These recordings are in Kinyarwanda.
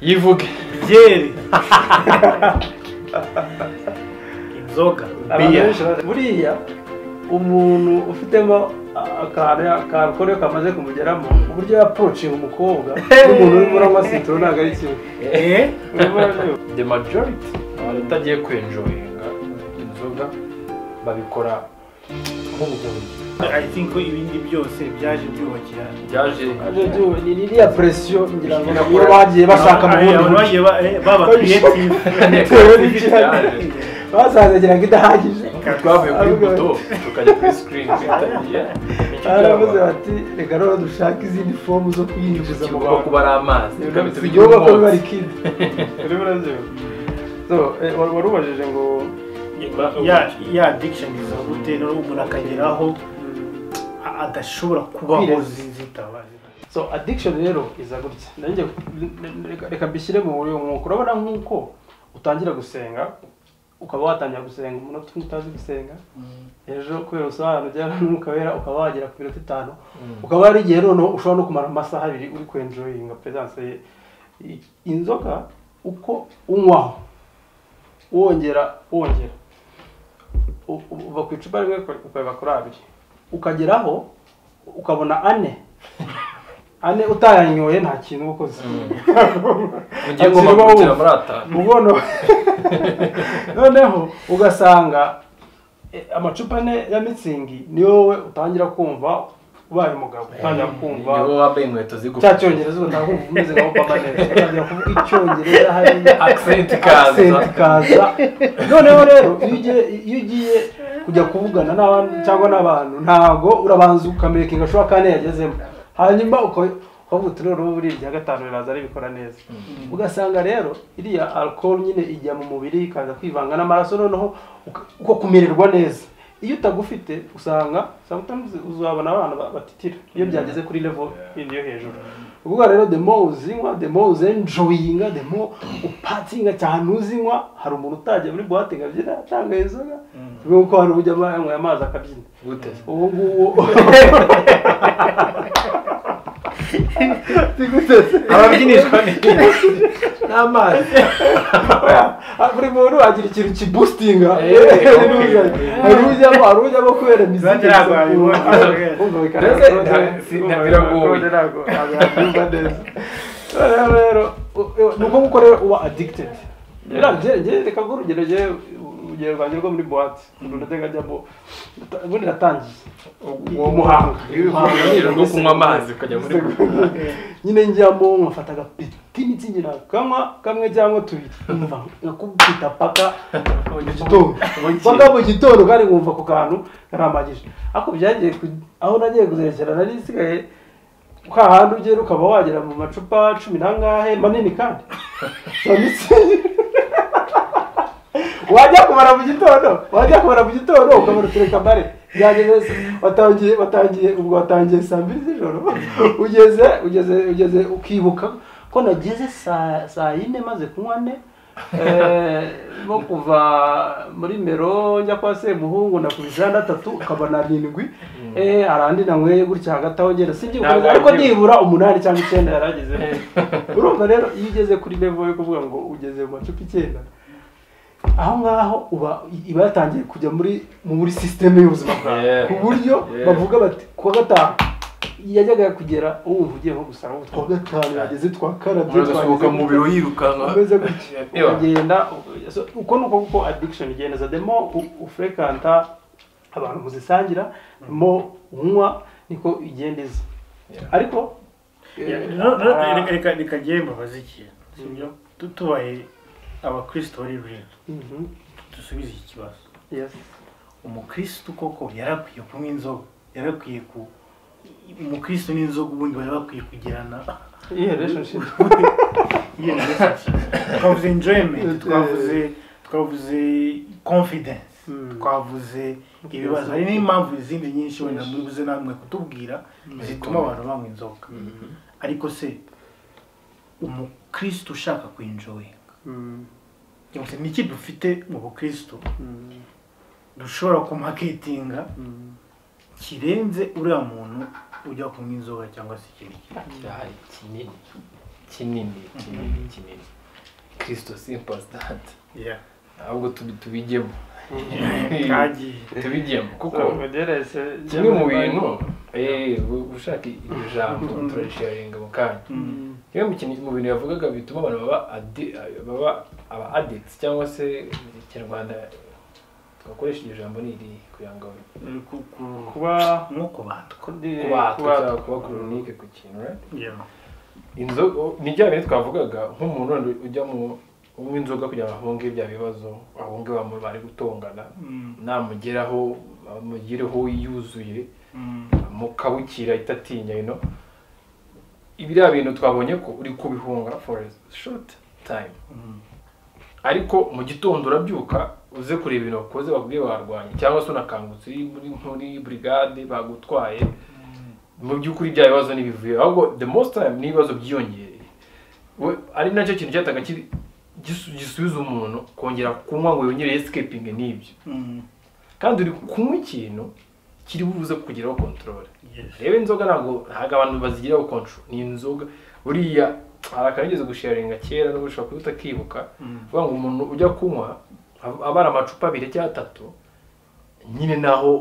yivuge byeri inzoga abantu benshi bari- buriya umuntu ufitemo akantu akakore kamaze kumugeramo uburyo yapurociye umukobwa n'umuntu urimo uranywa sitoro ntabwo ari kimwe eee Urumva rero? the majority abantu utagiye kwenjoyinga inzoga babikora nk'ubuhumyi i think ko ibindi byose byaje byubakira byaje Ariko igihe- ni iriya puresiyo ngira ngo niyo Bakora- bagiye bashaka mu bundi abantu buryo bagiye ba- eh, baba creative bitewe n'icyo- basanzagira ngo idahagije twavuye kuri Ahubwo- buto tukajya kuri sikirini twitabiriye Nicyo baravuze cyabaye. bati reka rero dushake izindi fomu zo kuyinjiza mu kigomba rwanda kuba ari amazi si igihugu ko biba ari kidi urimo urabyumva So, eh, wari wari ubajije ngo ya ya addiction iza gute noneho umuntu akageraho a- adashobora kubaho Kwireza. zinzitabazi so addiction rero iza gutya nanjye reka- reka mbishyire mu buryo nk'uko urabona nk'uko utangira gusenga ukaba watangira gusenga umunota umwe utazi gusenga ejo kubera ubusobanuro bya n'umwuka wera ukaba wagera ku minota itanu ukaba hari igihe noneho ushobora no kumara amasaha abiri uri kwenjoyinga perezidanse ye I- inzoka uko unywaho wongera wongera u- u- uva ku icupa rimwe ukagera kuri abiri ukageraho ukabona ane ane utayanyoye nta kintu uba ukoze ugiye ngomba Azirimo kugera wumva. muri atanu mugono noneho ugasanga eh, amacupa ane ya mitsingi ni wowe utangira kumva ubaye umugabo utangira kumva niwe wambaye inkweto zigufi cya cyongereza ubu ntabwo wumva umeze nka obama neza utangira kuvuga icyongereza hariya accent ikaza accent ikaza noneho rero iyo ugiye iyo ugiye kujya kuvugana n'abandi cyangwa n'abantu ntabwo urabanza ukamekinga ashobora kandi yagezemo hanyuma uka- ukavuga uti noneho buriya irya gatanu riraza ribikora neza ugasanga rero iriya alcohol nyine ijya mu mubiri ikaza kwivanga n'amaraso noneho uka- uko kumererwa neza iyo utagufite usanga sometimes uzabona abana ba- batitira iyo byageze kuri level yindi yo hejuru ubwo rero the more uzinywa the more uzenjoyinga the more upatsinga cyane uzinywa hari umuntu utajya muri buwate ngo abyine atanga inzoga nk'uko hari ujya yanyweye amazi akabyina gute ubu ngubu ababyinishwa n'amazi Ah, buri muntu agira ikintu kibusitinga Eh, hari ujyamo hari ujyamo kubera Nanjye miziki ntabwo wabibonye. Mbese nta- si- nta- biragoye. rero rero u- u- ni uko nguko rero uba adigitedi reka ngo urugero njye urugero rwanjye rwo muri buwate umuntu najyaga ajyamo nata- ubundi natangiye uwo muhanga urugero rwo kunywa amazi ukajya muri nyine njyamo nkafata agapeti mitsingi nakanywa kamwe cyangwa tubiri nkumva nakubwita paka mu gitondo paka mu gitondo kandi nkumva ako kantu karamagije ariko byagiye ku- aho nagiye kuzerekera nari nsigaye ka hantu ugera ukaba wagera mu macupa cumi n'angahe manini kandi Ya mitsingi. wajya kumara mu gitondo wajya kumara mu gitondo ukabona utureka mbare byageze watangiye watangiye ubwo watangiye saa mbiri z'ijoro ugeze ugeze ugeze ukibuka ko nageze saa saa yine maze kunywa ne eh, nko kuva muri mero njya kwa semuhungu nakubise gatatu ukaba na rindwi eh, hari andi nanyweye gutya hagati aho ngenda sibyibuka Ntabwo ariko wabyibuka. nibura umunani cyangwa icyenda yari agezeho urumva rero iyo ugeze kuri level yo kuvuga ngo ugeze mu macupa icyenda aho ngaho uba iba yatangiye kujya muri muri sisiteme y'ubuzima bwawe Yeah. ku buryo Yeah. bavuga bati kuwa gatanu yajyaga kugera uwumva ugiye nko gusanga ngo twa gatanu yageze twakarabye ugasohoka mu biro yirukanka umeze gutya Ewa. ukagenda u- so, uko ni uko kuko addiction igenda za demo ufurekanta abantu muzisangira mo unywa niko igenda iza Yeah. ariko Ya, eh, no- no- ah, reka- reka reka njyewe mbabaze ikintu sibyo Tu- tubaye abakristo bari rero mhm, dusubize iki kibazo yes. umukristo koko yarakwiye kunywa inzoga yarakwiye ku umukristo n'inzoga ubundi bari bakwiye kugirana Iyi relationship. Iyo ni message. twavuze enjoyment twavuze twavuze confidence Mm. twavuze ibibazo hari n'impamvu izindi nyinshi wenda muribuze namwe kutubwira zituma abantu banywa inzoga ariko se umukristo ushaka kwinjoyinga Mm, cyangwa se niki dufite mu bukristo mm, dushobora kumaketinga mm. kirenze uriya muntu ujya kunywa inzoga cyangwa se ikindi kintu Icyayi kinini kinini kinini kinini kirisito simpositante Yeah. ahubwo tubi- tubijyemo Kagiye. tubijyemo kuko ugerese kimwe mu bintu eh, u- ushaka iryo jambo turasharinga mu kanya Mm. kimwe mu kintu- mu bintu yavugaga bituma abantu baba addi- baba aba addicts cyangwa se mu kinyarwanda twakoresha iryo jambo ni iri kugira ngo Ku- ku- kuba nko kubandwa kudi- kubatwa kubatwa. cyangwa kuba kuronike ku kintu right? Yeah. inzoga ni bya bintu twavugaga nk'umuntu wenda ujya mu unywa inzoga kugira ngo ahunge bya bibazo ahunge bamu bari gutongana Mm. namugeraho amugireho yuzuye Mm. mukabukira itatinya ino biriya bintu twabonye ko uri kubihunga for a short time Mm. ariko mu gitondo urabyuka uze kureba ibintu wakoze bakubwiye warwanye cyangwa se unakangutse uri muri muri burigade bagutwaye mu by'ukuri bya bibazo ntibivuye ahubwo the most time ni ibibazo byiyongereye We- ari nacyo kintu cyataga kiri- gisu- gisubiza umuntu kongera kunywa ngo yongere escaping n'ibyo Mm. kandi uri kunywa ikintu kiri buze kukugeraho control Yes. reba inzoga ntabwo ntabwo abantu bazigiraho control ni inzoga buriya hari akarigeze gusharinga kera n'ubu ushobora kuba utakibuka Mm. uvuga ngo umuntu ujya kunywa ab- abara amacupa abiri cyangwa atatu nyine naho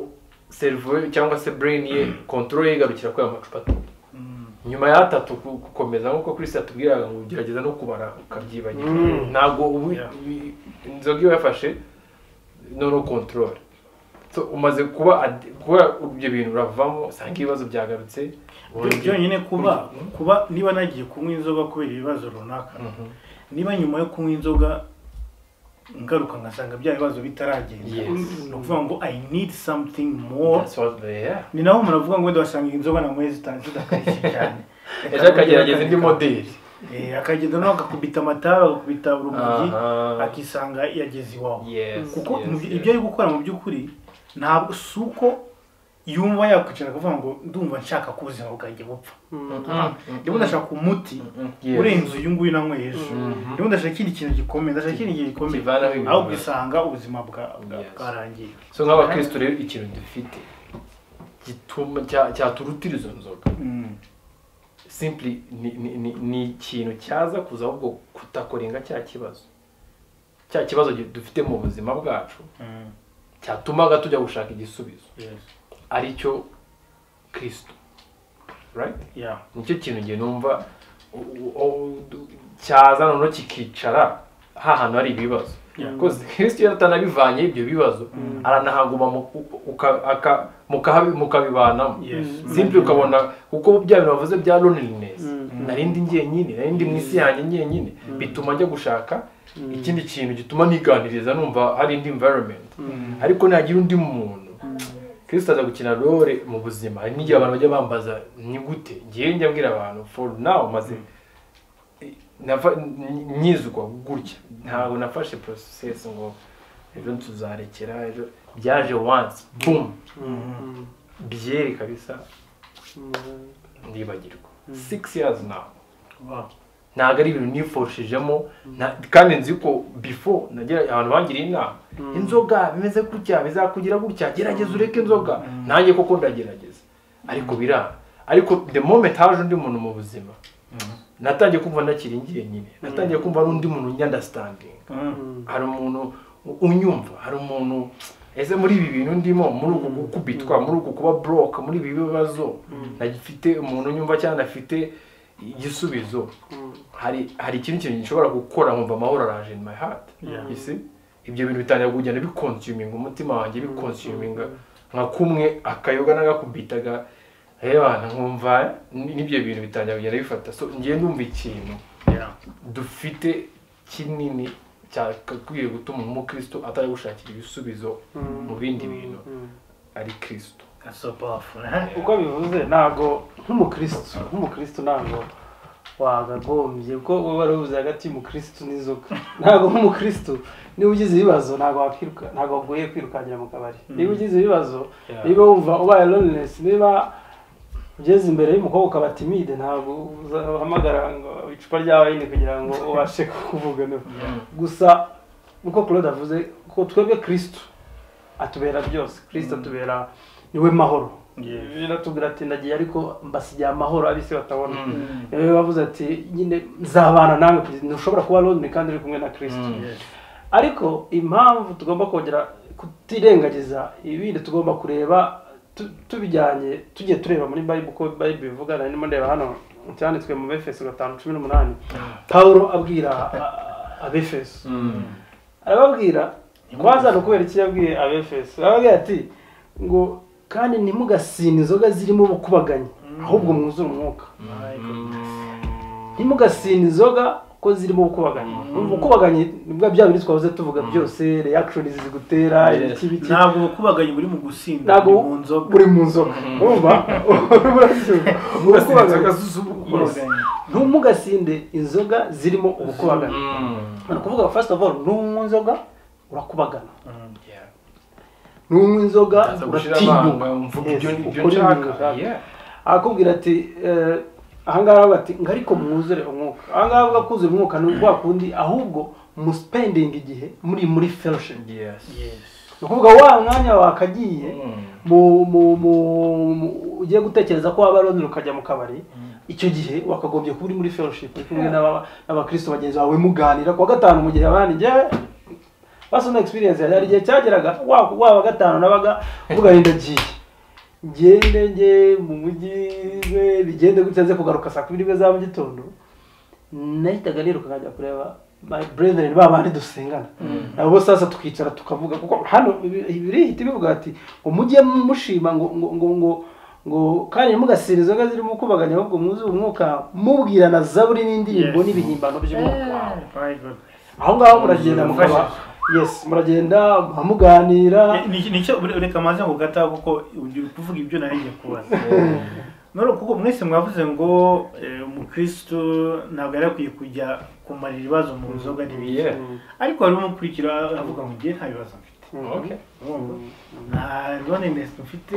seriveri cyangwa se brain ye control ye igarukira kuri ayo macupa atatu Mm. nyuma y'atatu ku- gukomeza nk'uko Chris yatubwiraga ngo ugerageza no kubara ukabyibagirwa ntabwo ubu Yeah. i- inzoga iyo wafashe noneho control so umaze kuba ad- kuba ibyo bintu uravamo usanga ibibazo byagarutse Byo- byonyine kuba kuba niba nagiye kunywa inzoga kubera ibibazo runaka Mhm. niba nyuma yo kunywa inzoga ngaruka ngasanga bya bibazo bitaragenda Yes. ni ukuvuga ngo i need something more That's what they are. ni naho umuntu avuga ngo wenda wasanga inzoga na mwezi zitanu zidakarishye cyane ejo akagerageza indi modeli Eh, akagenda nawe agakubita amatara agakubita urumogi Aha. akisanga yageze iwawe Yes, kuko yes, mu byo- yes. ibyo ari gukora mu by'ukuri ntabwo si uko yumva yakwicara akavuga ngo ndumva nshaka ko ubuzima bwanjye bupfa ndabona ndashaka umuti Yes. urenze uyu nguyu nanyweye ejo Mhm. ndabona ndashaka ikindi kintu gikomeye ndashaka ikindi kintu gikomeye Kivanaho ibibazo. aho ugasanga ubuzima bwa- bwa- Yes. bwarangiye so nk'abakristo rero ikintu dufite gituma cya- cyaturutira izo nzoga Mm. simply ni, ni, ni, ni ikintu cyaza kuza ahubwo kutakorenga cya kibazo cya kibazo gi- dufite mu buzima bwacu Mm. cyatumaga tujya gushaka igisubizo Yes. ari cyo kristo right Yeah. nicyo kintu nge numva u- u- u- du- cyaza noneho kikicara hahantu hari ibibazo Yeah. Because kristo yari atanabivanye ibyo bibazo aranahaguma mu- u- uka- aka- mukahabi- mukabibanamo Yes. simple ukabona kuko bya bintu bavuze bya loneliness narindi njyenyine narindi mu isi yanjye njyenyine bituma njya gushaka ikindi kintu gituma niganiriza numva hari indi environment ariko nagira undi muntu kristo aza gukina role mu buzima hari n'igihe abantu bajya bambaza ni gute ngewe njya mbwira abantu for now maze nafa- nyi- nyizwa gutya ntabwo nafashe process ngo ejo tuzarekera ejo byaje once boom byeri kabisa ndibagirwa six years now Wow. ntabwo ari ibintu nifoshejemo nta- kandi nzi ko before nagira abantu bangiriye inama inzoga bimeze gutya bizakugira gutya gerageza ureke inzoga nanjye koko ndagerageza ariko biranga ariko the moment haje undi muntu mu buzima natangiye kumva nakiringiye nyine natangiye kumva n'undi muntu nyandastandinga Mm. hari umuntu u- unyumva hari umuntu ese muri ibi bintu ndimo muri uku gukubitwa muri uku kuba buroke muri ibi bibazo nafite umuntu unyumva cyangwa nafite igisubizo hari hari ikindi kintu gishobora gukora nkumva amahoro araje in my heart Yeah. you see? ibyo bintu bitangira kugenda bikonsuming umutima wanjye bikonsuming nka kumwe akayoga n'agakubitaga rebana nkumva n- n'ibyo bintu bitangira kugenda bifata so ngiye ndumva ikintu Yeah. dufite kinini cyakwiye gutuma umukristo atajya gushakira ibisubizo mu bindi bintu ari kristo That's so powerful, eh? uko bivuze ntabwo nk'umukristo nk'umukristo ntabwo wagagombye kuko uba warabuze hagati y'umukristo n'inzoga ntabwo nk'umukristo niba ugize ibibazo ntabwo wakwiruka ntabwo wagoye kwirukankira mu kabari niba ugize ibibazo Yeah. niba wumva ubaye loneliness niba ugeze imbere y'umukobwa ukaba timide ntabwo uzahamagara ngo icupa rya wayini kugira ngo ubashe kuvugana gusa uko claude avuze ko twebwe kristo atubera byose kristo atubera niwe mahoro biratubwira ati ndagiye ariko mbasigiye amahoro abisi batabona Mm. rero bavuze ati nyine nzabana nawe kugeza ntushobora kuba lonely kandi uri kumwe na kirisito Mm. ariko impamvu tugomba kongera kutirengagiza ibindi tugomba kureba tu- tubijyanye tujye tureba muri bayibu uko bayibu bivuga nari ndimo ndeba hano cyanditswe mu befeso gatanu cumi n'umunani pawulo abwira a- abefeso Mm. arababwira kwanza ni ukubera iki yabwiye abefeso arababwira ati ngo kandi ntimugasine inzoga zirimo ubukubaganyi ahubwo mwuzure umwuka ntimugasine inzoga ko zirimo ubukubaganyi ubukubaganyi nibwo bya bindi twahoze tuvuga byose reakishoni zigutera Yes. ibiki biki ntabwo bakubaganye muri mu gusinda ntabwo ni mu nzoga uri mu nzoga urumva urumva urabyumva inzoga ubukubaganyi z'ubukubaganye ntumugasinde inzoga zirimo ubukubaganyi Mm. ni ukuvuga ngo first of all nunywa inzoga urakubagana Yeah. nunywa inzoga Ndaza gushira amanga, uratinyuka mvuga Yes, ibyo ni- ibyo ukora ibintu nshaka. ushaka. Yeah. arakubwira ati eh, ahangaha aravuga ati ngo ariko mwuzure umwuka ahangaha avuga kuzura umwuka ni ubwa kundi ahubwo muspendinga igihe muri muri fellowship Yes. ni ukuvuga wa mwanya wakagiye Mm. mu mu mu- mu ugiye gutekereza ko waba lonely ukajya mu kabari icyo gihe wakagombye kuba uri muri fellowship uri kumwe n'aba- n'abakristo bagenzi bawe muganira kuwa gatanu mu gihe abandi njyewe personal experience yari igihe cyageraga wa- waba gatanu nabaga uvuga ngo ndagiye ngende nge mu mujyi we bigende gutya nze kugaruka saa kumi n'imwe za mu gitondo nahitaga niruka nkajya kureba my brethren ba bandi dusengana nabo sasa twicara tukavuga kuko hano ibi- ibirihita bivuga ati ngo mujye mushima ngo ngo ngo ngo ngo kandi ntimugasire inzoga zirimo ukubaganya ahubwo mwuzure umwuka mubwirana zaburi n'indirimbo Yes. n'ibihimbano by'umwuka My God. aho ngaho muragenda mukaba yes muragenda mukaba muganira Ni- ni cyo reka maze ngo gata kuko uri kuvuga ibyo narinjye kubaza none kuko mwese mwavuze ngo eh, umukristo ntabwo yari akwiye kujya kumarira ibibazo mu nzoga n'ibindi Yeah. ariko hari umukurikira avuga ngo njye nta bibazo mfite Okay. Urumva? nta loneliness mfite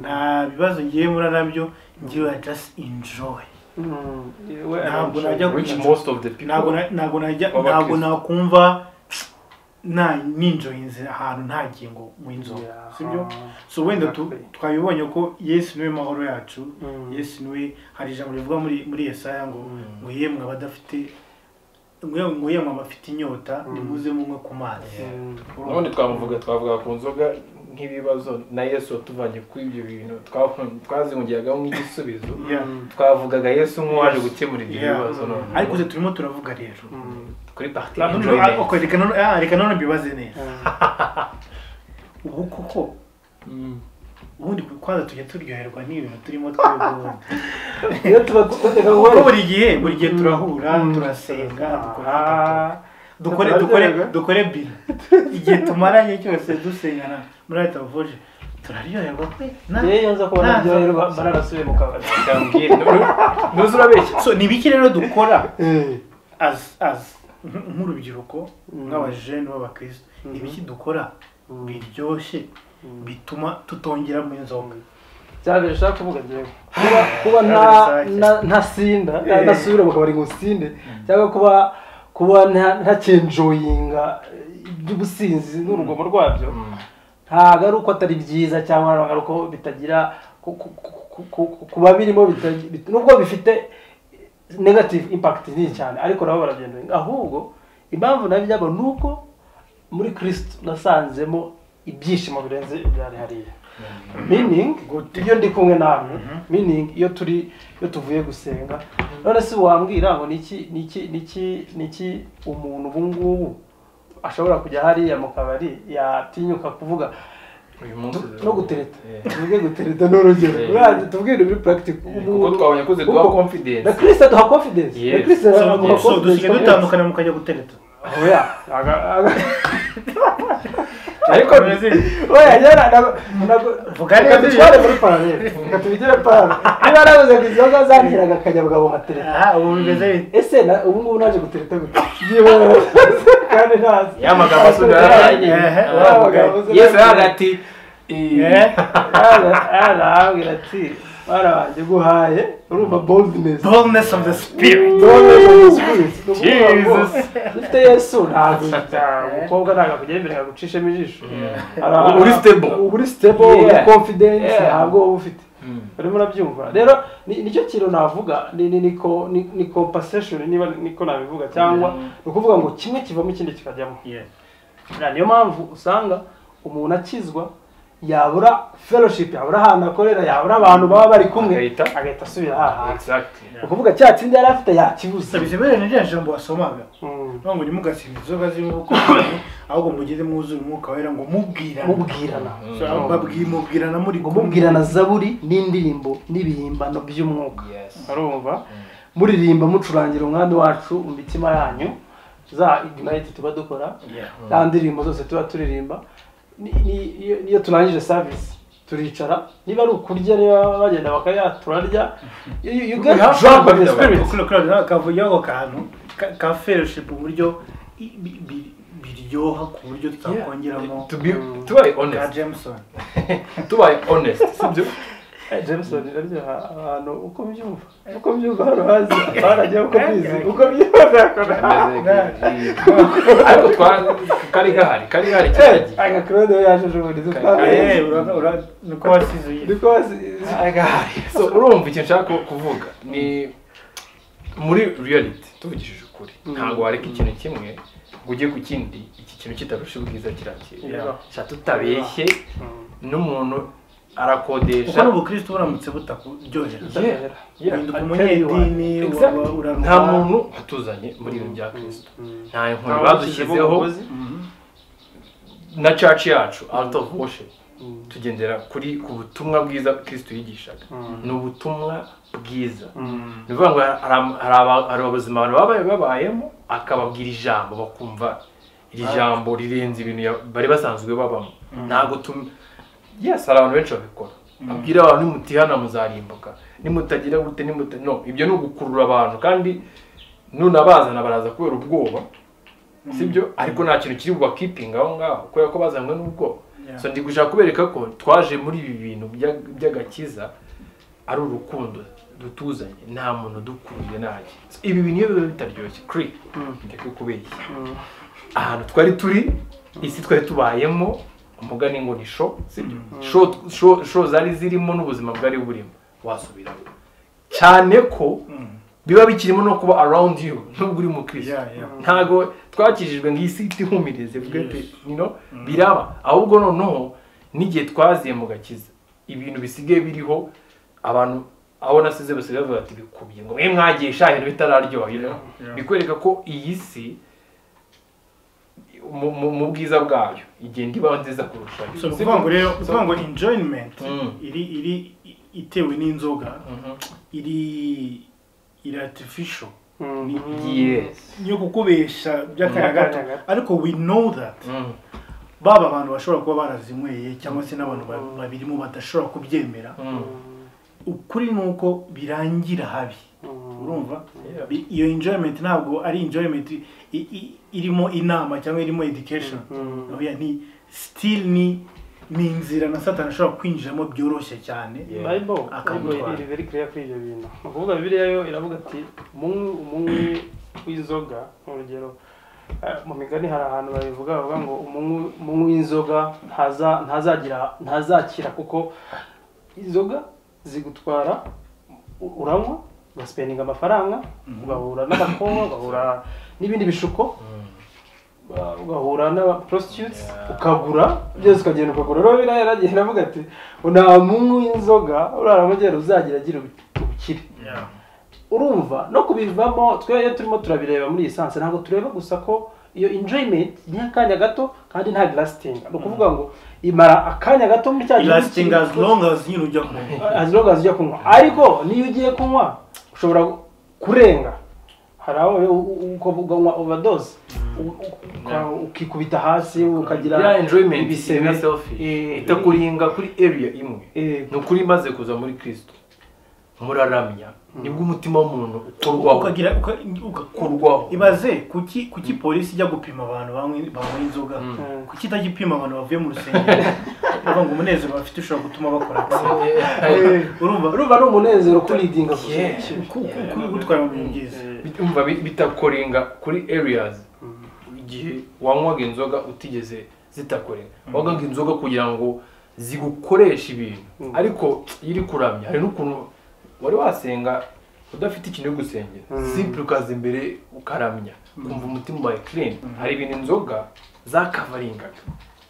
nta bibazo ngiye muri nabyo njyewe I just enjoy Mm, we Ntabwo arabishaka. najya- Which most of the people. ntabwo na- ntabwo najya Waba ntabwo Kristo. nakumva nta ninjoyinze ahantu ntagiye ngo mu inzoga Yeah. sibyo so wenda tu- Exactly. twabibonye ko yesu niwe mahoro yacu Mm. yesu niwe hari ijambo rivuga muri muri yesaya ngo ngo yemwe abadafite ngo- ngo yemwe abafite inyota nimuze munywe ku mazi Mm. none twamuvuga twavuga ku nzoga nk'ibibazo na yesu watuvanye kuri ibyo bintu twa- twazihungiragaho nk'igisubizo Yeah. twavugaga yesu nk'uwaje gukemura ibyo Yeah. bibazo none ariko se turimo turavuga rero Mm. kuri party None- enjoyment. okay, reka none- ah, reka none mbibaze neza Mm. ubu koko Mm. ubundi kwanza tujya turyoherwa n'ibintu turimo twebwe ubundi. iyo tuba tutega kuko ngo buri gihe buri gihe turahura turasenga dukora- dukore dukore Turaryoherwa. dukore bila igihe tumaranye cyose dusengana muri leta voje turaryoherwa pe na- yeyo nza kubona na- byoherwa bararasubiye mu kabari Ndambwira, nu- nuzi urabeshya so ni ibiki rero dukora as as nk- nk'urubyiruko nk'abajene b'abakristo ni ibiki dukora biryoshye bituma tutongera mu inzoga cyane bishaka kuvuga njyewe kuba kuba nta nta- ntasinda nta- ntasubira mu kabari ngo nsinde cyangwa kuba kuba nta- ntakenjoyinga iby'ubusinzi n'urugomo rwabyo ntabwo ari uko atari byiza cyangwa ntabwo ari uko bitagira ku- ku- ku- ku- ku- kuba birimo bitagira- bit- nubwo bifite negative impact nini cyane ariko nabo baragenda ahubwo impamvu nabyo byabo ni uko muri kristo nasanzemo ibyishimo birenze ibyari hariya meaning Gute? iyo ndi kumwe namwe meaning iyo turi iyo tuvuye gusenga none si wambwira ngo niki niki niki niki umuntu ubu ngubu ashobora kujya hariya mu kabari yatinyuka kuvuga uyu munsi Tu- no gutereta tuvuge gutereta ni urugero Yeah. Urazi, tubwire muri practical kuko twabonye ko ziduha Kuko- confidence. na kirisita duha confidence na Yes. kirisita So- duha confidence so dusigaye dutandukana mukajya gutereta oya aga- aga- ariko Brazil. oya njyewe ntabwo ntabwo Vuga neza tubitware muri paralele reka tubigire paralele niba narabuze ngo inzoga zantiraga akanyabwa buhatereta aha ubu bimeze bite ese na- ubu ngubu naje gutereta gute yewe kandi ntazi ya magambo asubira yaraye Ehe, wa magambo yesu yaraye ati eh, Eh? arambwira ati barabanje guhaye urumva boldness boldness of the spirit Jesus. dufite yesu ntabwo umukobwa ntabwo akugemerera gucishamo ijisho Ara- Uri stable. uri stable uri Yeah. confidence Yeah. ntabwo uba ufite urimo urabyumva rero ni- nicyo kintu navuga ni ni- ni ko- ni- ni compensation niba niko nabivuga cyangwa ni ukuvuga ngo kimwe kivamo ikindi kikajyamo Yeah. Buriya niyo mpamvu usanga umuntu akizwa yabura fellowship yabura ahantu akorera yabura abantu baba bari kumwe Agahita- agahita asubira hahandi Exactly. ni ukuvuga cya kindi yari afite yakibuze gusa bizemerere na rya jambo wasomaga Mm. ntabwo ntimugasimbe inzoga z'ibihugu ahubwo mugire mwuzure umwuka wera ngo mubwirane mubwirana So, babwi- mubwirana muri ngo mubwirana zaburi n'indirimbo n'ibihimbano by'umwuka Yes. arumva muririmba mucurangira umwami wacu mu mitima yanyu za ignite tuba dukora Yeah. za ndirimbo zose tuba turirimba ni- ni- iyo- niyo turangije service turicara niba ari ukurya niba bagenda bakaya turarya You- you you get We have drunk with the fun spirit kuko kano kavuyeho ako kantu ka- ka fellowship uburyo i- bi- bi- biryoha ku buryo tutakongeramo To be, tubaye ka honest. jameson Tubaye honest. Sibyo? Eh, jameson iraryoha abantu uko byumva uko byumva hano hazi barajya uko bizi uko byumva Ariko twa kari gahari, kari gahari cyane. aga claude we yaje ejobundi Eh, Eh, ura- ura- nuko wasizuye niko wazi So, urumva icyo nshaka kuvuga ni muri reality tuvugishije ukuri ntabwo wareka ikintu kimwe ngo ujye ku kindi iki kintu kitarusha ubwiza kirakira Yeah. sha tutabeshye n'umuntu arakodesha kuko n'ubukristo buramutse butakuryohera Yeah, yeah. uhinduka Exactly. umunyedini waba uraruha nta muntu watuzanye muri ibi bya kirisito nta nkoni badushyizeho na church yacu out of worship tugendera kuri ku butumwa bwiza kristo yigishaga ni ubutumwa bwiza ni ukuvuga ngo hari am- hari aba- hari abazima abantu babaye babayemo akababwira ijambo bakumva iri jambo rirenze ibintu ya- bari basanzwe babamo ntabwo tum yes hari abantu benshi babikora abwira abantu nimutihana muzarimbuka nimutagira gute nimuta no ibyo ni ugukurura abantu kandi nunabazana baraza kubera ubwoba sibyo ariko nta kintu kiri bubakipinga aho ngaho kubera ko bazanywe n'ubwoba Yeah. so ndi gushaka kubereka ko twaje muri ibi bintu bya- by'agakiza ari urukundo dutuzanye nta muntu udukuruye nanjye So, ibi bintu iyo biba bitaryoshye kuri njya kubeshya ahantu twari turi isi twari tubayemo umugani ngo ni sho sibyo sho sho- sho zari zirimo n'ubuzima bwari burimo wasubiramo cyane ko biba bikirimo no kuba around you nubwo uri mu kirisitu Yeah, yeah. ntabwo twakijijwe ngo isi itihumirize bwe pe you know? biraba ahubwo noneho n'igihe twaziye mu gakiza ibintu bisigaye biriho abantu abo nasize basigaye bavuga ati bikubye ngo mwe mwagiye sha ibintu bitararyoha you know? Yeah. bikwereka ko iyi si mu, mu, mu bwiza bwayo igenda iba nziza kurushaho So, ni ukuvuga ngo rero ni ukuvuga ngo enjoyment Mm. iri iri i- itewe n'inzoga Mhm. iri iri artificial yes yo kukubesha by'akanya Mm. gato ariko we know that Mm. baba abantu bashobora kuba barazinyweye cyangwa se n'abantu ba- babirimo badashobora kubyemera Mm. ukuri ni uko birangira habi urumva Yeah. Bi- iyo enjoyment ntabwo ari enjoyment i- i- irimo inama cyangwa irimo education Oya, ni still ni ni inzira na satani ashobora kwinjiramo byoroshye cyane Yeah. bible Akamutwara. iri very clear kuri ibyo bintu ni ukuvuga bibiliya yo iravuga ati umunywi umunywi w'inzoga urugero eh, mu migani hari ahantu babivuga bavuga ngo umunywi umunywi w'inzoga ntaza- ntazagira ntazakira kuko inzoga zigutwara u- uranywa ugasipendinga amafaranga ugahura n'abakobwa ugahura n'ibindi bishuko ugahura n'aba prostitutes Yeah. ukagura byose ukagenda ukagura rero biriya yaragiye aravuga ati nta munywi w'inzoga urara amajyaruguru uzagira agira ubukire Yeah. urumva no kubivamo twe iyo turimo turabireba muri iyi sanse ntabwo tureba gusa ko iyo enjoyment ni akanya gato kandi nta lastinga ni ukuvuga ngo imara akanya gato muri cya gihe lasting as long as nyine ujya kunywa as long as ujya kunywa ariko niyo ugiye kunywa ushobora kurenga hari aho we- u- u- uko uganywa overdose u- uka- ukikubita hasi ukagira ya enjoyment ibisebe. na selfish Eh, itakuringa kuri area imwe eh, ni ukuri imaze kuza muri kristo muraramya nibwo umutima w'umuntu ukurwaho ukagira uka- uka- ukurwaho ibaze kuki kuki polisi ijya gupima abantu banywa banywa inzoga Mm. kuki itajya ipima abantu bavuye mu rusengero urumva ngo umunezero bafite ushobora gutuma bakora akazi urumva urumva ari umunezero kuridinga gusa Yeah. gutwara mu bintu byiza umva bi- bitakoringa kuri areas igihe wanywaga inzoga utigeze zitakoringa wanywaga inzoga kugira ngo zigukoreshe ibintu ariko iyo iri kuramya hari n'ukuntu wari wasenga udafite ikintu yo gusengera simple ukaza imbere ukaramya ukumva umutima wawe clean hari ibintu inzoga zakavaringaga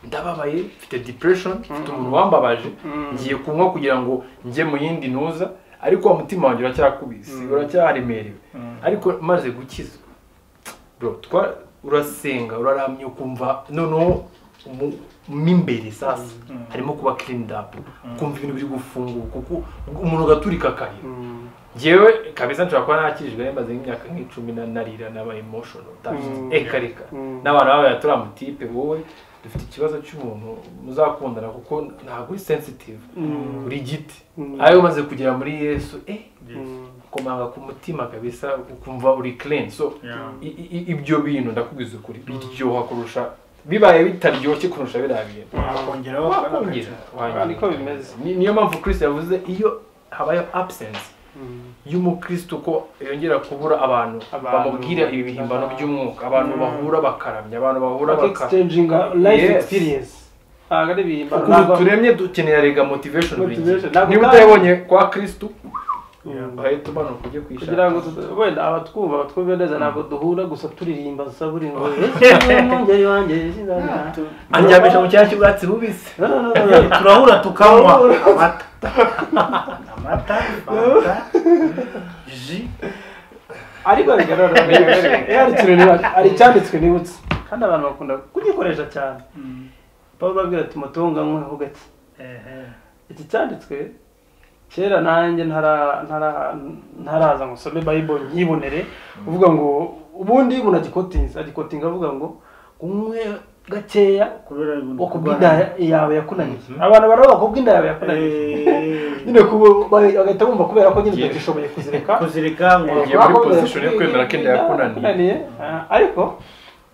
ndababaye mfite depression mfite umuntu wambabaje ngiye kunywa kugira ngo njye mu yindi ntuza ariko wa mutima wanjye uracyakubise uracyaremerewe ariko maze gukizwa bro twa urasenga uraramye ukumva noneho mu- mo imbere sasa harimo kuba cleaned up ukumva ibintu biri gufunguka kuko umuntu ugaturika akarira njyewe kabeza nshobora kuba nakijwe nemaze nk'imyaka nk'icumi na- narira naba emotional eka reka n'abantu baba turiya mutipe wowe dufite ikibazo cy'umuntu muzakundana kuko ntabwo uri sensitive uri giti ayo umaze kugera muri yesu eh komanga ku mutima kabisa ukumva uri clean so Yeah. i- i- i- ibyo bintu ndakubwiza ukuri biryoha kurusha bibaye bitaryoshye kurusha biriya bintu wakongeraho wakongera wangera. niko bimeze. Ni- niyo mpamvu Chris yavuze iyo habayeho absence y'umukristo ko yongera kubura abantu Abantu. bamubwira ibi bihimbano by'umwuka abantu bahura bakaramya abantu bahura bakaramya bakegisitenjinga life Yes. experience ntabwo ari ibihimbano ukuntu turemye dukenera rega motivation buri gihe Motivation. Ntabwo niba kandi- utayibonye kwa kristo bahita umanuka ujye kugira ngo kuyishaka tuta- wenda abatwumva batwumve neza ntabwo duhura gusa turirimba zaburi ngo umwungeri wanjye sinzabona." andyamisha mu cyanya cy'ubwatsi bubisi No, no, no, no, no. turahura tukanywa amata amata fanta ji ariko bigaragara Eh, hari ikintu niba- hari icyanditswe nibutse kandi abantu bakunda kugikoresha cyane pawulo abwira timotewo ngo anyweho gake ehe iki cyanditswe kera nanjye ntara- ntara- ntaraza ngo nsome bayibone nyibonere uvuga ngo ubundi umuntu agikotinze agikotinga avuga ngo unywe gakeya kubera wakubwa inda yawe yakunaniye abantu baravuga bakubwa inda yawe yakunaniye nyine kubu- ba- bagahita bumva kubera ko nyine Yeah. utagishoboye kuzireka kuzirika ngo Igiye muri position yo kwemera ko inda yakunaniye. Ah, ariko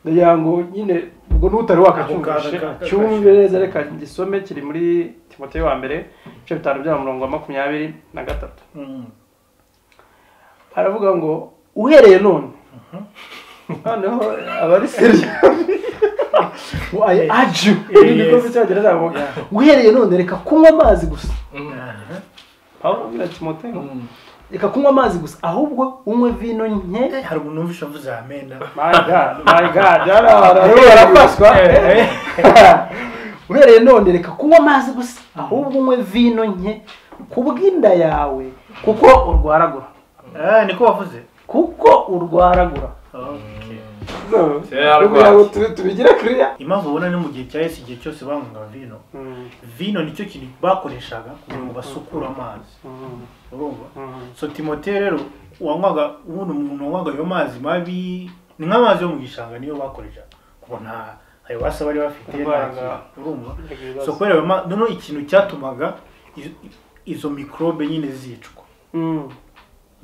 ndagira ngo nyine ubwo n'utari wakacyumvishe Ako kaza- cyumve neza reka gisome kiri muri timoteyo wa mbere ibice bitanu bya murongo wa makumyabiri na gatatu Mm. aravuga ngo uhereye none noneho abari seriyo ayi aju Yes. niko mu cyongereza bavuga uhereye none reka kunywa amazi gusa Aha. aho ubwira timoteyo reka kunywa amazi gusa ahubwo unywe vino nke hari umuntu wumvisha avuze amena my god my god hano barimo barafashwa uhereye none reka kunywa amazi gusa ahubwo unywe vino nke ku bw'inda yawe kuko urwaragura Ah, niko wavuze kuko urwaragura Okay. kugira ngo tubigire kiriya impamvu ubona ni mu gihe cya yesu igihe cyose banywaga vino vino nicyo kintu bakoreshaga kugira ngo basukure amazi urumva so timote rero wanywaga ubundi umuntu wanywaga ayo mazi mabi ni nk'amazi yo mu gishanga niyo bakoreshaga kuko nta ayo basa bari bafite nta Kurwara. kintu, urumva so kubera ayo ma- noneho ikintu cyatumaga izo- izo mikorobe nyine zicwa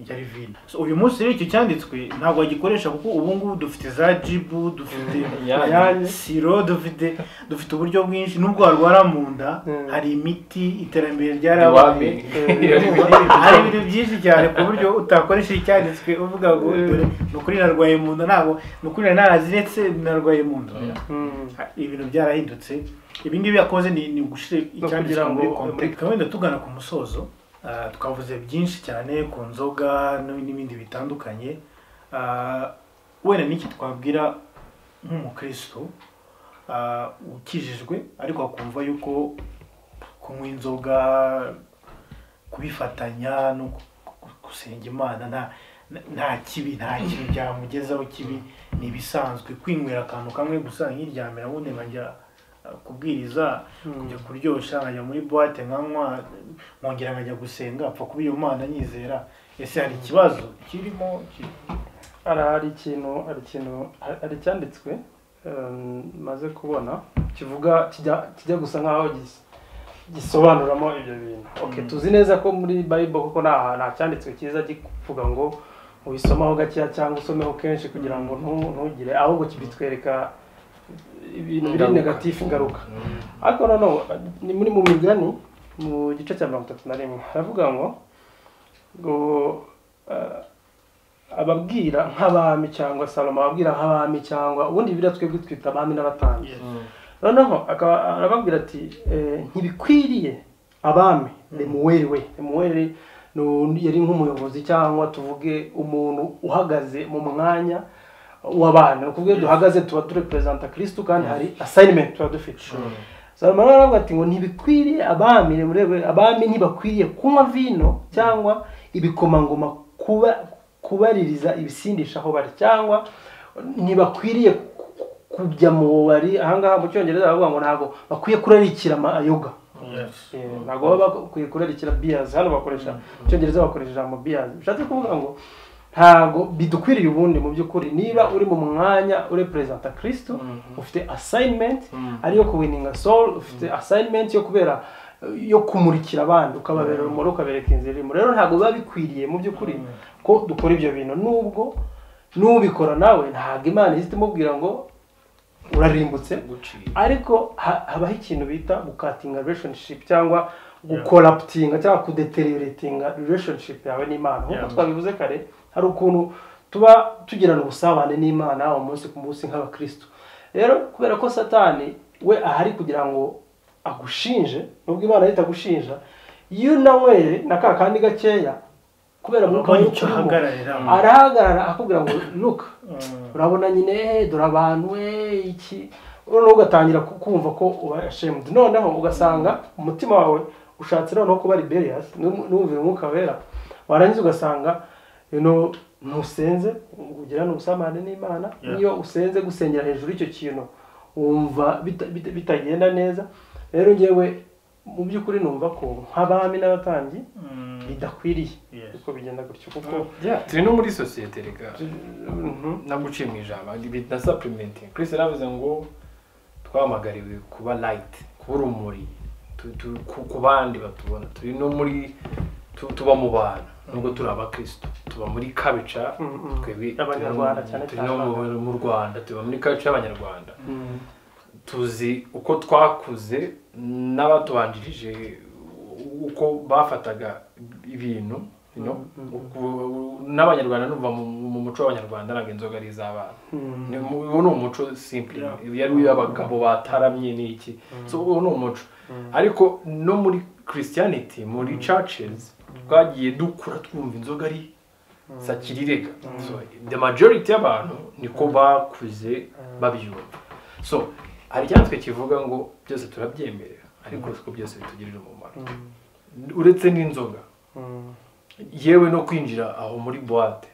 yari vino so uyu munsi rero icyo cyanditswe ntabwo bagikoresha kuko ubu ngubu dufite za jibu dufite Inyange. siro dufite dufite uburyo bwinshi nubwo warwara mu nda Mm. hari imiti iterambere Iwami. ryarabaye hari ibintu byinshi cyane ku buryo utakoresha icyanditswe uvuga ngo dore ni ukuri narwaye mu nda ntabwo ni ukuri nari naraziretse narwaye mu nda ibintu byarahindutse ibi ngibi yakoze ni ni ugushira icyanditswe kugira ngo muri context. wenda tugana ku musozo ah, twavuze byinshi cyane ku nzoga n- n'ibindi bitandukanye Ah, wenda n'iki twabwira nk'umukristo ah, ukijijwe ariko akumva yuko kunywa inzoga kubifatanya no gu- gu- gusenga imana nta nta- nta kibi nta kintu byamugezaho kibi ni ibisanzwe kwinywera akantu kamwe gusa nkiryamira ubundi nkajya ah, kubwiriza njya kuryoshya nkajya muri buwate nkanywa nkongera nkajya gusenga apfa kuba iyo mana nyizera ese hari ikibazo kirimo Ki- hari hari ikintu hari ikintu hari- hari icyanditswe em, maze kubona kivuga kijya kijya gusa nk'aho gis- gisobanuramo ibyo bintu okay, Mm. tuzi neza ko muri bible kuko nta nta cyanditswe cyiza kivuga ngo ubisomaho gakeya cyangwa usomeho kenshi kugira ngo ntu- ntugire ahubwo kibitwereka ibintu biri Ingaruka. negatifu ingaruka ariko noneho ni muri mu migani mu gice cya mirongo itatu na rimwe haravuga ngo ngo eh, ababwira nk'abami cyangwa salomo ababwira nk'abami cyangwa ubundi biriya twebwe twita abami n'abatambyi noneho akaba arababwira ati eh, ntibikwiriye abami lemuweli we lemuweli ni undi- yari nk'umuyobozi cyangwa tuvuge umuntu uhagaze mu mwanya w'abantu ni ukuvuga iyo duhagaze tuba tureperezanta kirisitu kandi hari asayinimenti tuba dufite salomo rero aravuga ati ngo ntibikwiriye abami lemuweli we abami ntibakwiriye kunywa vino cyangwa ibikomangoma kuba kubaririza ibisindisha aho bari cyangwa ntibakwiriye ku- kujya mu bubari ahangaha mu cyongereza baravuga ngo ntabwo bakwiye kurarikira amayoga Eh, ntabwo baba bakwiye kurarikira biyazi hano bakoresha mu cyongereza bakoresha ijambo biyazi bishatse kuvuga ngo ntabwo bidukwiriye ubundi mu by'ukuri niba uri mu mwanya ureperezanta kirisitu ufite asayinimenti ariyo kuwininga soul ufite asayinimenti yo kubera eh, yo kumurikira abandi ukababera urumuri ukabereka inzira irimo rero ntabwo biba bikwiriye mu by'ukuri ko dukora ibyo bintu nubwo n'ubikora nawe ntabwo imana ihita imubwira ngo urarimbutse gucira ariko ha- habaho ikintu bita gukatinga relationship cyangwa gukoraputinga cyangwa kudeterioratinga relationship yawe n'imana nk'uko Yeah. twabivuze kare hari ukuntu tuba tugirana ubusabane n'imana umunsi ku munsi nk'abakristo rero kubera ko satani we ahari kugira ngo agushinje nubwo imana yari itagushinja iyo unanyweye na ka kandi gakeya kubera mwuka abonye w'ukuri icyo urimo, ahagararira arahagarara akakubwira ngo luka urabona nyine "Eh, dore abantu we iki noneho ugatangira ku- kumva ko ubashemudu noneho ugasanga umutima wawe ushatse noneho kuba liberiyasi n'umubiri umwuka wera warangiza ugasanga you know, ntusenze ugirana ubusamane n'imana Yeah. niyo usenze gusengera hejuru y'icyo kintu wumva bita- bita- bitagenda neza rero njyewe mu by'ukuri numva ko nk'abami n'abatambyi bidakwiriye Yes. uko bigenda gutyo kuko turi no muri sosiyete reka Mhm. naguciye mu ijambo na supplementing chris yaravuze ngo twahamagariwe kuba light kuba urumuri tu- tu- ku ku bandi batubona turi no muri tu- tuba mu bantu nubwo turi abakristo tuba muri kabica Mhm. twebwe Abanyarwanda cyane turi no mu- mu rwanda tuba muri kabica y'abanyarwanda Mhm. tuzi uko twakuze n'abatubanjirije uko bafataga ibintu you know, uku- n'abanyarwanda numva mu mu muco w'abanyarwanda ntabwo inzoga ari iz'abana Mhm. Ni- mu- uwo ni umuco simple Yeah. Ibi yari uw'abagabo bataramye n'iki so uwo ni umuco ariko no muri christianity muri churches twagiye dukura twumva inzoga ari sakirirega so the majority y'abantu niko bakuze babyumva so hari icyatwe kivuga ngo byose turabyemerera ariko siko byose bitugirira umumaro uretse n'inzoga Mhm. yewe no kwinjira aho muri buwate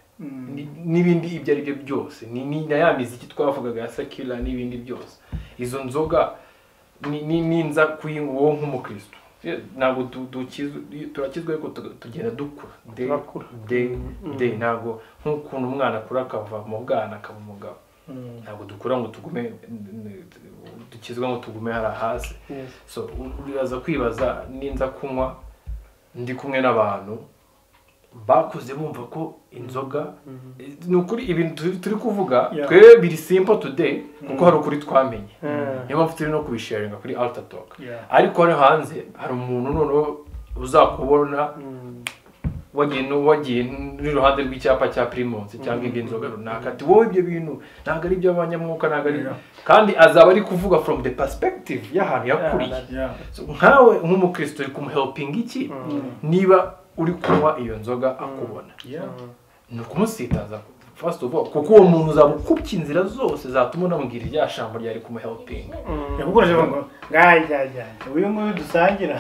ni- n'ibindi ibyo ari byo byose ni ni na ya miziki twavugaga ya sakira n'ibindi byose izo nzoga ni- ni- ninza kuyinywa wowe nk'umukristo Eh, ntabwo du- dukizwe- turakizwa ariko tuga- tugenda dukura Day- Turakura. day day ntabwo nk'ukuntu umwana akura akava mu bwana akaba umugabo ntabwo dukura ngo tugume dukizwa ngo tugume hariya hasi Yes. so uraza kwibaza ninza kunywa ndi kumwe n'abantu bakuze bumva ko inzoga ni ukuri ibintu turi- turi kuvuga Yeah. twe biri simple today kuko hari ukuri twamenye Mm. niyo mpamvu turi no kubisharinga kuri alter talk ariko hano hanze hari umuntu noneho uzakubona Mm. wagiye no- wagiye n'iruhande rw'icyapa cya primus cyangwa indi nzoga runaka ati wowe ibyo bintu ntabwo ari iby'abanyamwuka ntabwo ari Yeah. kandi azaba ari kuvuga from the perspective y'ahantu yakuriye So, nkawe nk'umukristo uri kumuhelpinga iki niba uri kunywa iyo nzoga akubona ni ukumusitaza first of all kuko uwo muntu uzaba ukubye inzira zose zatuma unamubwira irya shambo ryari kumuhelpinga yakukoresha ngo ngajyajya uyu nguyu dusangira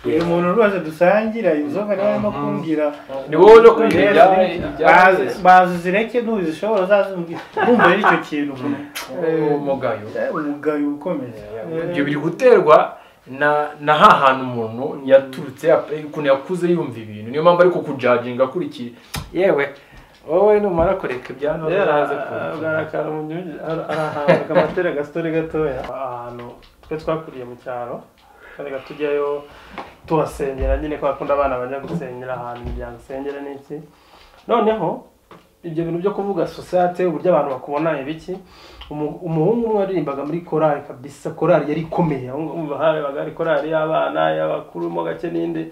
uyu muntu rwose dusangira inzoga niba arimo kumbwira ni wowe no kubwira Yesu, ibya- ni- ibya bazi- bazi uzireke ntuzishobora uzazimbwira nkumva rero icyo kintu Eh, uwo mugayo Eh, umugayo ukomeye ibyo biri guterwa na na ha hantu umuntu yaturutse yap- ukuntu yakuze yumva ibintu niyo mpamvu ariko kujaginga kuri iki yewe wowe numara kureka ibyano uraza kureka arakara mu gihugu arahabwa amatera agasitore gatoya ahantu twe twakuriye mu cyaro kandi tujyayo tuhasengera nyine kubera ko abana bajya gusengera ahantu imiryango isengera n'iki noneho ibyo bintu byo kuvuga sosiyete uburyo abantu bakubona ibiki umu- umuhungu umwe waririmbaga muri korari kabisa korari yari ikomeye aho ngaho umva habaga hari korari y'abana y'abakuru mo gake n'indi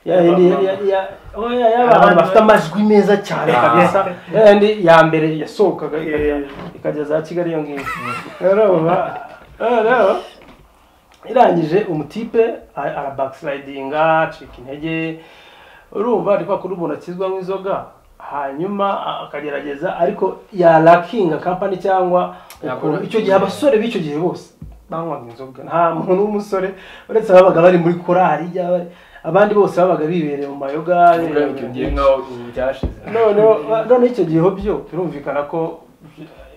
ya- ya- ya- ya- oya, y'abantu bafite amajwi meza cyane Ah. kabisa yandi ya mbere yasohokaga ikajya- Eh. ikajya za kigali iyo ngiyo rero uba- eh, rero irangije umutipe a- arabakisidinga acika intege urumva ari kwa kuri umuntu akizwa nk'inzoga hanyuma akagerageza ariko yarakinga kampani cyangwa ukuntu Yakora- icyo gihe abasore b'icyo gihe bose banywaga inzoga nta muntu w'umusore uretse ababaga bari muri korari yaba- abandi bose babaga bibereye mu mayoga Kuvuga bibereye- ibyo ngiye nkaho byashize noneho noneho icyo gihe byo birumvikana ko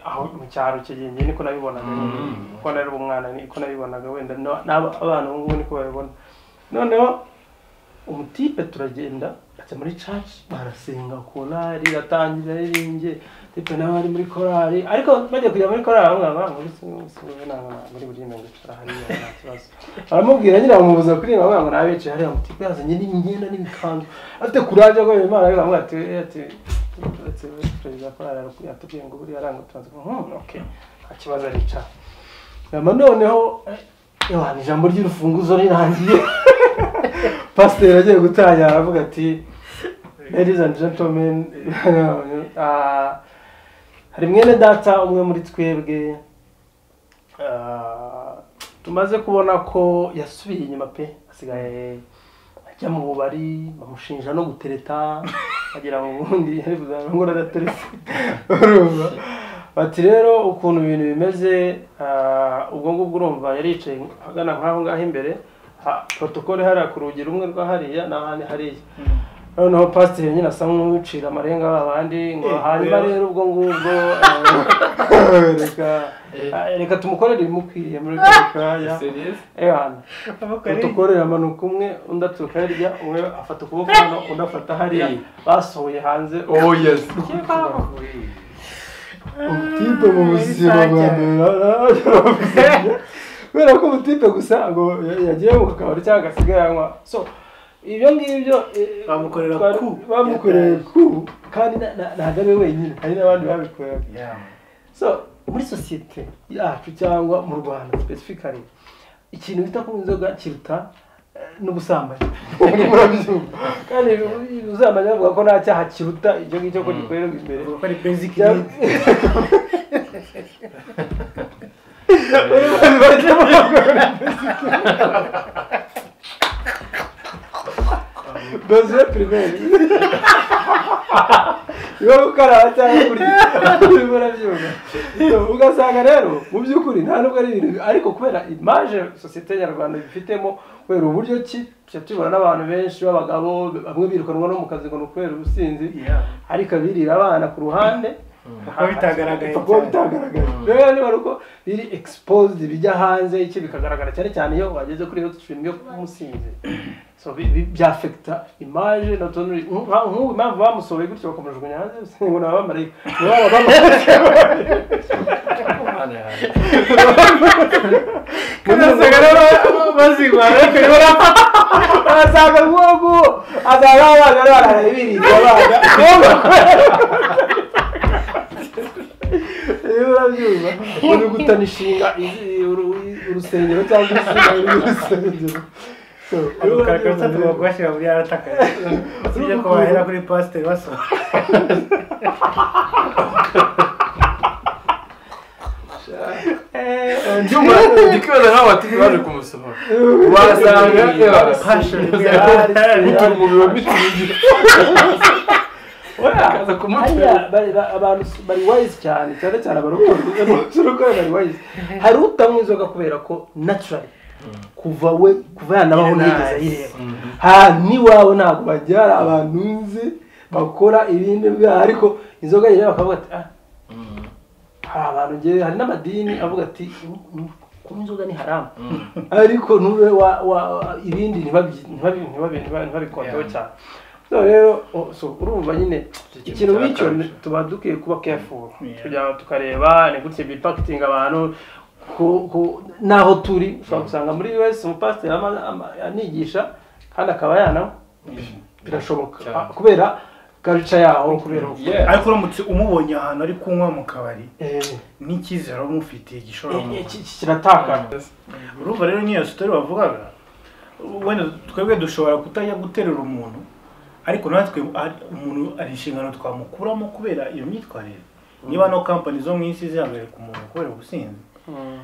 aho mu cyaro icyo gihe njye niko nabibonaga nyine. ko nari umwana niko nabibonaga wenda no- n'aba- abana ubu ngubu niko babibona noneho umutipe turagenda ajya muri church barasenga korari iratangira aririmbye tipe nawe ari muri korari ariko bagiye kujya muri korari bamwe bamwe muri ntabwo muri buriya gucara hariya nta kibazo aramubwira nyine bamubuza kuririmba bamwe ngo nabicaye hariya mutipe yazanye n'imyenda n'imikanzu afite kuraje ko imana ariko bamwe ati ati ati perezida korari yatubwiye ngo buriya aranga tubanza okay nta kibazo aricara hanyuma noneho eh, yohana ijambo ry'urufunguzo rirangiye pasiteri agiye gutangira aravuga ati ladies and gentlemen ah, hari mwene data umwe muri twebwe ah, tumaze kubona ko yasubiye inyuma pe asigaye ajya mu bubari bamushinja no gutereta agira ngo ubundi yari kuzarangura adateretse urumva bati rero ukuntu ibintu bimeze ah, ubwo ngubwo urumva yari yicaye agana nk'aho ngaho imbere ha- protokole hariya ku rugi rumwe rwa hariya n'ahandi hariya noneho pasiteri nyine asa nk'uwicira amarenga ba bandi ngo Eh, hanyuma rero. rero ubwo ngubwo eh, reka ah, reka tumukorere ibimukwiriye muri kano kanya serious Ewana, udukorera amanuka umwe undi aturuka hirya umwe afata ukuboko hano undi afata hariya Eh. basohoye hanze oh yes umutipe mu buzima bwa mbere kubera ko umutipe gusa ngo ya- yagiye mu kabari cyangwa agasigaye anywa so ibyo ngibyo eh, Bamukorera twari- coup. bamukoreye ku kandi na- na- ntabwo ari we wenyine hari n'abandi babikorera so muri sosiyete yacu cyangwa mu rwanda specifically ikintu bita kunywa inzoga kiruta eh, n'ubusambanyi murabyumva kandi ubusambanyi bavuga ko nta cyaha kiruta icyo ngicyo ko gikorerwa imbere Bavuga ko ari basic Ya- need. besoin primaire niba gukaraba cyangwa kurya urimo urabyumva ugasanga rero mu by'ukuri nta nubwo ari ibintu ariko kubera imaje sosiyete nyarwanda ibifitemo kubera uburyo ki tujya tubibona n'abantu benshi b'abagabo bamwe birukanwa no mu kazi ngo ni ukubera ubusinzi Yeah. ariko abirira abana ku ruhande Kuko bitagaragaye kuko cyane. bitagaragaye rero niba ari uko biri exposed bijya hanze iki bikagaragara cyane cyane iyo wageze kuri hot stream yo kumusinze so bi- bi- byafekita image not only nka- nk'ubu impamvu bamusohoye gutyo bakamujugunya hanze bivuze ngo ni abamarayika nibo baba bamukoze arasanga nk'ubu asanga abana barara birinda abana iyo urabyumva uri gutana inshinga izi- uru- urusengero cyangwa inshinga y'urusengero So, iyo Abakarakarasa urabyumva rero. tugomba kubashyira muri aratakaye usibye ko bahera kuri pasiteri basohoka ibyuma ikibazo nkaho bati baje kumusohora wasanga Passion. utuntu biba Oya, Akaza kumutera. hariya bari- ba- abantu s- bari wise cyane cyane cyane abarokore abarokore bari wise hari utanywa inzoga kubera ko naturally kuva we kuva yanabaho Nice. ntiyigeze ayireba ha n'iwawe ntabwo bajya hari abantu nzi bakora ibindi bwaha ariko inzoga yireba bakavuga ati ah hari abantu ngewe hari n'amadini avuga ati "Mm, mm, kunywa inzoga ni haramu ariko ntube wa- wa- wa- ibindi ntibabi- ntibabi- ntibabi- ntiba- ntibabikondeho Yeah. cyane so rero o- so urumva nyine ikintu ikintu cya nk'icyo culture. tuba dukwiye kuba careful Yeah. kugira ngo tukareba ni gutya bipakitinga abantu ku- ku- n'aho turi ushobora gusanga muri us umupasiteri ama- ama- anigisha kandi akaba yananywa birashoboka Cyane. Ah, kubera karuca yaho kubera uko Yeah. ariko uramutse umubonye ahantu ari kunywa mu kabari Eh, n'icyizere uba umufitiye gishobora eh, kumuha iki- iki kiratakara urumva rero n'iyo sitori bavugaga wenda twebwe dushobora kutajya guterura umuntu ariko natwe ari- umuntu ari inshingano twamukuramo kubera iyo myitwarire niba no kampani zo mu isi zihagarika umuntu kubera ubusinzi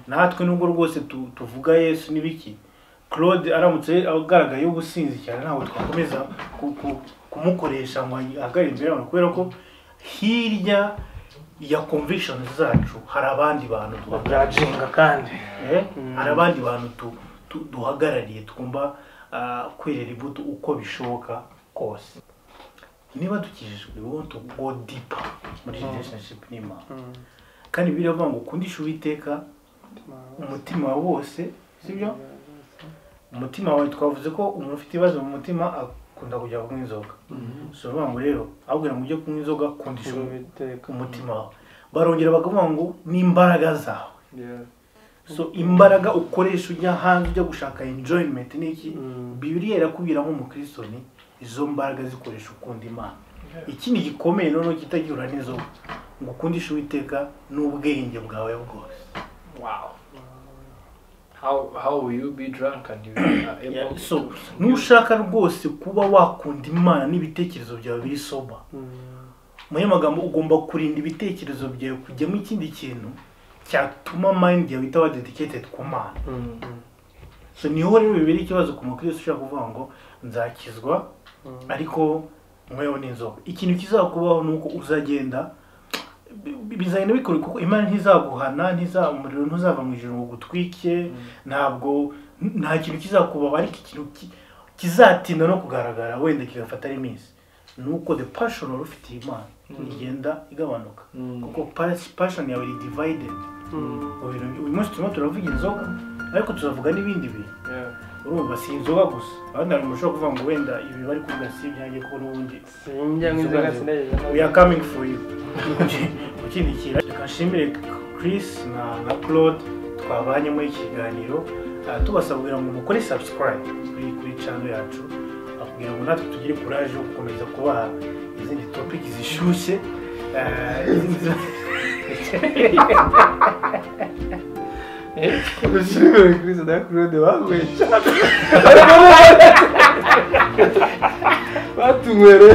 natwe nubwo rwose tu- tuvuga yesu n'ibiki claude aramutse agaragaye ubusinzi cyane ntabwo twakomeza ku- ku- kumukoresha ngo ahagarare imbere yabantu kubera ko hirya ya conviction zacu hari abandi bantu twagaragaye byajenga kandi Eh, hari abandi bantu tu- tu- duhagarariye tugomba ah, kwerera imbuto uko bishoboka kose niba dukijijwe we want to go deeper muri relationship n'imana kandi bibiliya ivuga ngo ukundishe uwiteka umutima wawe wose sibyo umutima wawe twavuze ko umuntu ufite ibibazo mu mutima akunda kujya kunywa inzoga so bivuga ngo rero abwira ngo ujye kunywa inzoga kundisha umutima wawe barongera bakavuga ngo n'imbaraga zawe Yeah. so imbaraga ukoresha ujya hanze ujya gushaka enjoyment ni iki bibiriya irakubwira nk'umukristo ni izo mbaraga zikoresha ukunda imana ikindi gikomeye noneho kitagihura n'izo ngo ukundishe uwiteka n'ubwenge bwawe bwose Wow. How how will you be drunk and you are able so to nushaka rwose kuba wakunda imana n'ibitekerezo byawe biri soba mu yandi magambo ugomba kurinda ibitekerezo byawe kujyamo ikindi kintu cyatuma mind yawe itaba dedicated ku mana so niho rero bibera ikibazo ku mukristo ushaka kuvuga ngo nzakizwa ariko mwewe ni inzoga ikintu kizakubaho ni uko uzagenda bi- bi- bizagenda bikora kuko imana ntizaguhana ntiza umuriro ntuzava mu ijoro ngo gutwike ntabwo n- nta kintu kizakubaho ariko ikintu ki- kizatinda no kugaragara wenda kigafata ari iminsi ni uko the passion wari ufitiye imana igenda igabanuka kuko pas- passion yawe iri divided mu bintu- uyu munsi turimo turavuga inzoga ariko tuzavuga n'ibindi bintu Yeah. urumva si inzoga gusa abandi hari umuntu ushobora kuvuga ngo wenda ibi bari kuvuga si ibyanjye kuko n'ubundi sinjya nk'inzoga sinajya we are coming for you gushyigikira reka nshimire Chris na na Claude twabanye muri iki kiganiro Ah, tubasabwira ngo mukore subscribe kuri kuri channel yacu Ah, kugira ngo natwe tugire courage yo gukomeza kubaha izindi topic zishyushye Ah, izindi- gushimira kuri sida claude bahuye cyane batunywere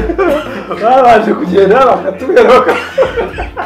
babanje kugenda bakatubera baka-